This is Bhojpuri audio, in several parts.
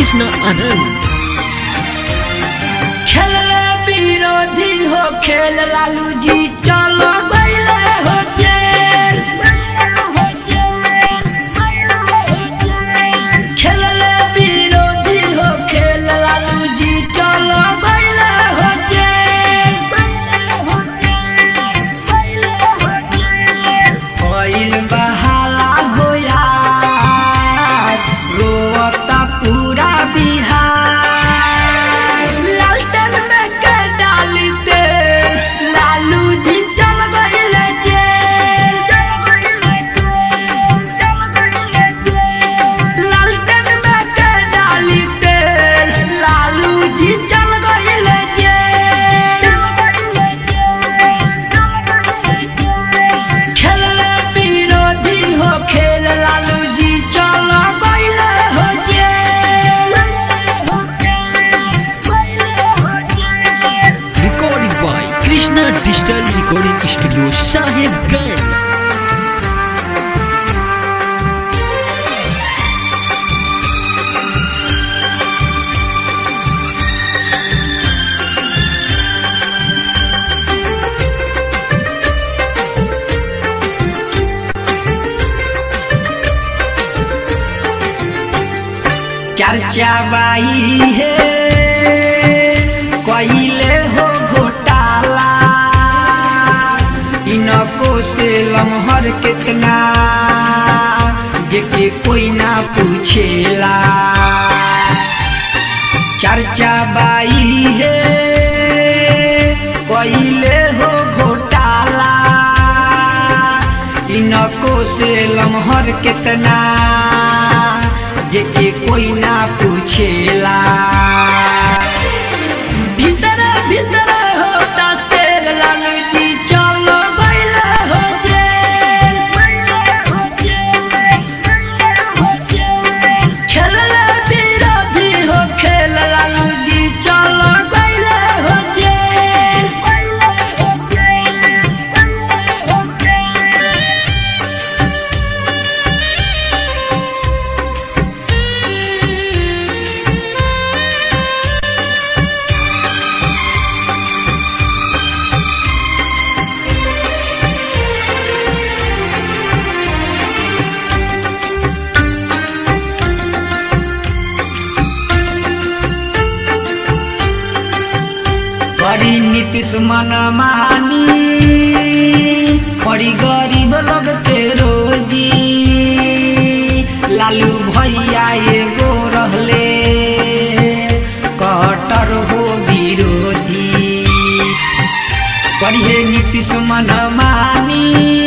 कृष्ण आनंद खेल विरोधी हो खेल लालू जी चलो गईले हो जेल खेल विरोधी हो खेल लालू जी चलो गईले हो जेल कोइल बहाला हो यार रोता पूरा बिहार लालटेन में के डाली दे लालू जी चल गईले जेल लालटेन में के डाली दे लालू जी चल गईले जेल खेल विरोधी हो खेल लालू जी चल गईले हो जेल recording by Krishna Digital Recording Studio Sahibganj चर्चा बाई है कइले हो घोटाला इनको से लमहर कितना जेके कोई ना पूछेला चर्चा बाई है कइले हो घोटाला इनको से लमहर कितना जेके कोई ना पूछेला भीतर भीतर होता सेल लालू जी चलो गईले हो जेल खेल विरोधी हो खेल लालू जी चलो गईले हो जेल बड़ी नीतीश मन मानी बड़ी गरीब लोग के रोजी लालू भैया एगो रहले कटर हो विरोधी पढ़िए नीतीश मन मानी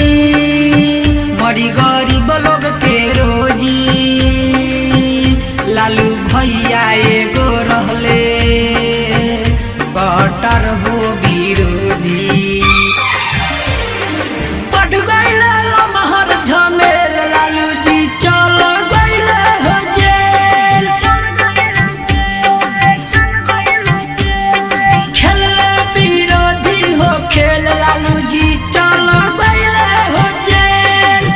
बड़ी गरीब लोग के रोजी लालू भैया एगो रहले कटर हो विरोधी पट गईले लमहर झमेल लालू जी चल गईले हो जेल खेल विरोधी हो खेल लालू जी चल गईले हो जेल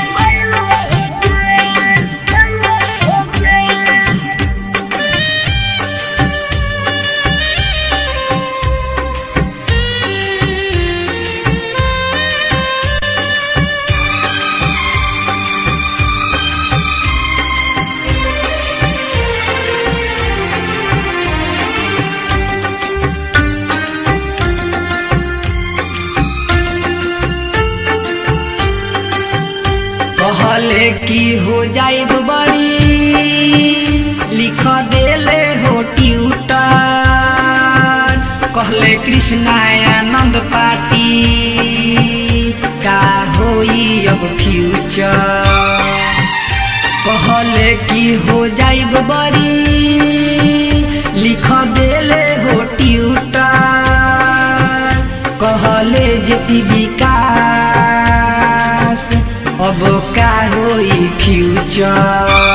कहले की हो जाए बड़ी लिख देले हो ट्यूटर कहले कृष्णानंद पार्टी का होई अब फ्यूचर कहले की हो जाइब बड़ी लिख देले हो ट्यूटर कहले जे विकास अब का होई फ्यूचर